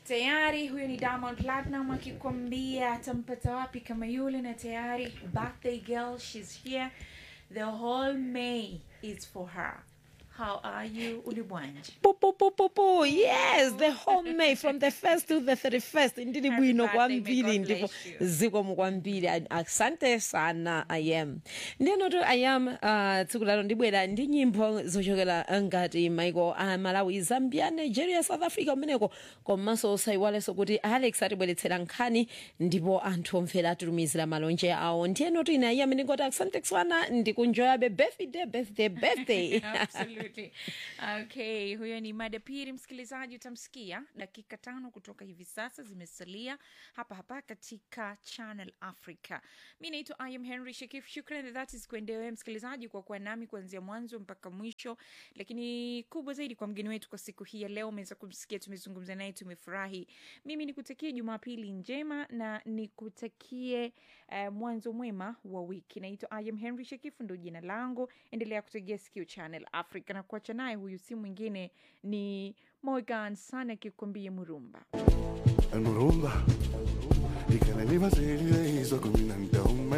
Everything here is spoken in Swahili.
tayari huyo ni diamond platinum akikwambia atampata wapi kama yule na tayari birthday girl shes here the whole may is for her how are you ulibwanje Po, po, po, po, po. yes the whole may from the first to the 31st ndili Happy bwino birthday, may kwambiri God ndipo bless you. zikomo kwambiri A- asante sana ayam ndiyenoto ayam uh, tsiku lalo ndibwera ndi nyimbo zochokera ngati maiko a malawi zambia nigeria south africa kumeneko komanso osayiwalenso kuti alex atibweretsera nkhani ndipo anthu omvera atilumizira malonje awo ndiyenoto ine ayam ndingoti asante sana ndikunjoyabe birthday birthday birthday absolutely okay huyo ni mada pili msikilizaji utamsikia dakika tano kutoka hivi sasa zimesalia hapa hapa katika channel africa mi naitwa im henry shekif shukran that is kuendewe msikilizaji kwa kuwa nami kuanzia mwanzo mpaka mwisho lakini kubwa zaidi kwa mgeni wetu kwa siku hii ya leo umeweza kumsikia tumezungumza naye tumefurahi mimi nikutakie jumapili njema na nikutakie uh, mwanzo mwema wa wiki naitwa im henry shekifu ndo jina langu endelea kutegea sikio channel africa na kuacha naye huyu si mwingine ni morgan sana akikwambia murumba المرumba y que la lleva seria y hizo con un antón